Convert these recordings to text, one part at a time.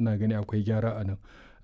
ina gani akwai gyara a nan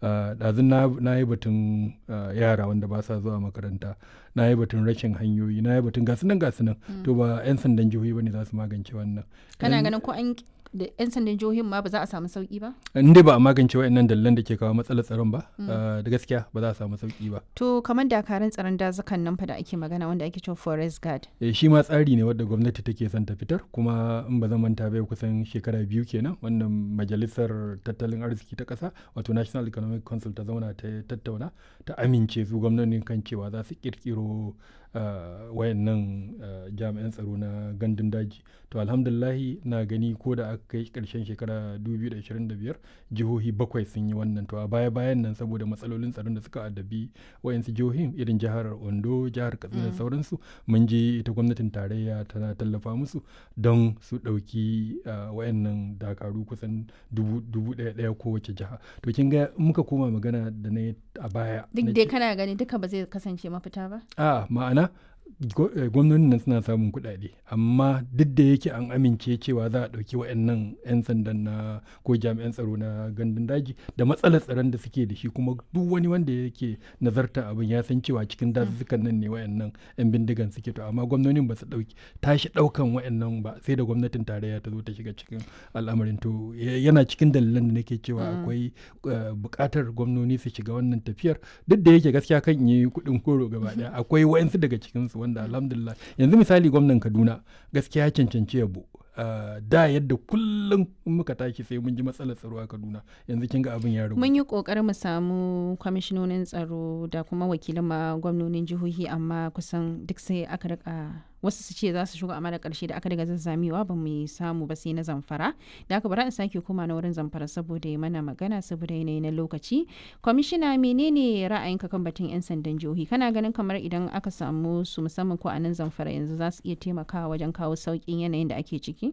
ɗazun na yi batun yara wanda ba sa zuwa makaranta na yi batun rashin hanyoyi na yi batun gasu nan gasu nan to ba 'yan sandan jihohi ba ne za su magance wannan kana ganin ko an da 'yan sandan jihohin ma ba za a samu sauki ba? in dai ba a magance wa'annan dalilan da ke kawo matsalar tsaron ba da gaskiya ba za a samu sauki ba to kamar dakarun tsaron dazukan nan fa da ake magana wanda ake cewa forest guard eh shi ma tsari ne wanda gwamnati take son ta fitar kuma in ba zan manta bai kusan shekara biyu kenan wannan majalisar tattalin arziki ta kasa wato national economic council ta zauna ta tattauna ta amince su gwamnonin kan cewa za su kirkiro Uh, wayannan uh, jami'an tsaro na gandun daji to alhamdulahi na gani ko da aka kai karshen shekara 2025 jihohi bakwai sun yi wannan to a baya bayan nan saboda matsalolin tsaron da suka addabi wayansu jihohin irin jihar ondo jihar katsina da mm. sauransu mun je ita gwamnatin tarayya tana tallafa musu don su ɗauki uh, wayannan dakaru kusan dubu ɗaya ɗaya kowace jiha to kin ga muka koma magana da na a baya duk dai kana gani duka ba zai kasance mafita ba a ma'ana gwamnonin nan suna samun kuɗaɗe amma duk da yake an amince cewa za a ɗauki wa'annan 'yan sandan na ko jami'an tsaro na gandun daji da matsalar tsaron da suke da shi kuma duk wani wanda yake nazarta abin ya san cewa cikin dazuzzukan nan ne wa'annan 'yan bindigan suke to amma gwamnonin ba su ɗauki tashi ɗaukan wa'annan ba sai da gwamnatin tarayya ta zo ta shiga cikin al'amarin to yana cikin dalilan da nake cewa akwai buƙatar gwamnoni su shiga wannan tafiyar duk da yake gaskiya kan yi kuɗin koro gaba ɗaya akwai wa'ansu daga cikinsu wanda alhamdulillah yanzu misali gwamnan kaduna gaskiya ya cancanci yabo Uh, da yadda kullum muka tashi sai mun ji matsalar tsaro a kaduna yanzu kin ga abin ya rubu mun yi kokarin mu samu kwamishinonin tsaro da kuma wakilan ma gwamnonin jihohi amma kusan duk sai aka rika wasu su ce za su shigo amma da karshe da aka daga zazzamewa ba mu samu ba sai na zamfara da aka bara in sake koma na wurin zamfara saboda ya mana magana saboda yanayi na lokaci kwamishina menene ra'ayinka kan batun yan sandan jihohi kana ganin kamar idan aka samu su musamman ko a nan zamfara yanzu za su iya taimakawa wajen kawo sauƙin yanayin da ake ciki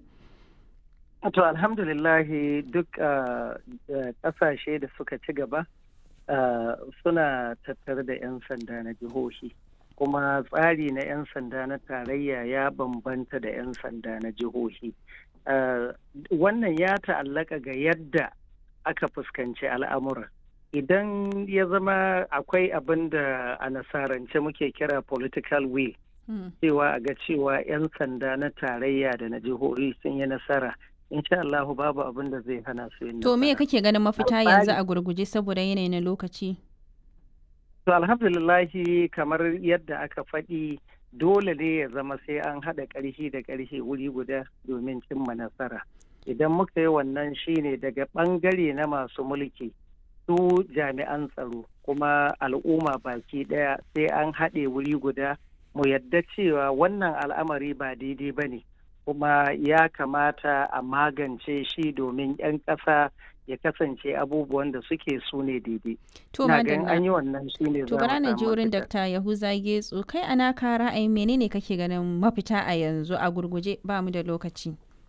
To alhamdulillahi duk ƙasashe da suka ci gaba suna tattare da 'yan sanda na jihohi. Kuma tsari na 'yan sanda na tarayya ya bambanta da 'yan sanda na jihohi. Wannan ya ta'allaka ga yadda aka fuskanci al'amura. Idan ya zama akwai abin da a nasarance muke kira political will. cewa a ga cewa 'yan sanda na tarayya da na jihohi sun yi nasara insha Allah babu abin da zai hana su yin To me kake ganin mafita yanzu a gurguje saboda yanayi na lokaci? To alhamdulillahi kamar yadda aka faɗi dole ne ya zama sai an haɗa ƙarfi da ƙarfi wuri guda domin cimma nasara. Idan muka yi wannan shine daga ɓangare na masu mulki su jami'an tsaro kuma al'umma baki ɗaya sai an haɗe wuri guda mu yadda cewa wannan al'amari ba daidai ba ne kuma ya kamata a magance shi domin 'yan ƙasa ya kasance abubuwan da suke su ne daidai. To an yi wannan shi ne To bara na ji wurin Dr. Yahuza Getso kai ana ka ra'ayin menene kake ganin mafita a yanzu a gurguje ba mu da lokaci.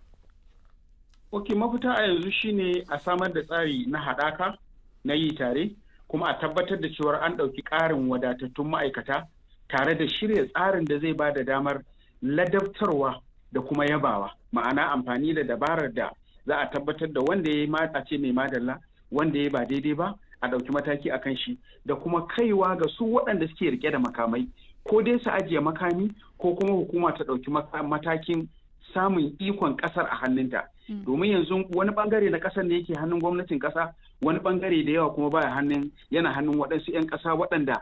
Ok mafita a yanzu shine a samar da tsari na haɗaka na yi tare kuma a tabbatar da cewar an ɗauki ƙarin wadatattun ma'aikata tare da shirya tsarin da zai ba da damar ladabtarwa da kuma yabawa ma'ana amfani da dabarar da za a tabbatar da wanda ya yi ce mai madalla wanda ya ba daidai ba a ɗauki mataki a kan shi da kuma kaiwa ga su waɗanda suke rike da makamai ko dai su ajiye makami ko kuma hukuma ta ɗauki matakin samun ikon ƙasar a hannunta domin yanzu wani bangare na ƙasar ne yake hannun gwamnatin ƙasa wani bangare da yawa kuma baya hannun yana hannun waɗansu 'yan ƙasa waɗanda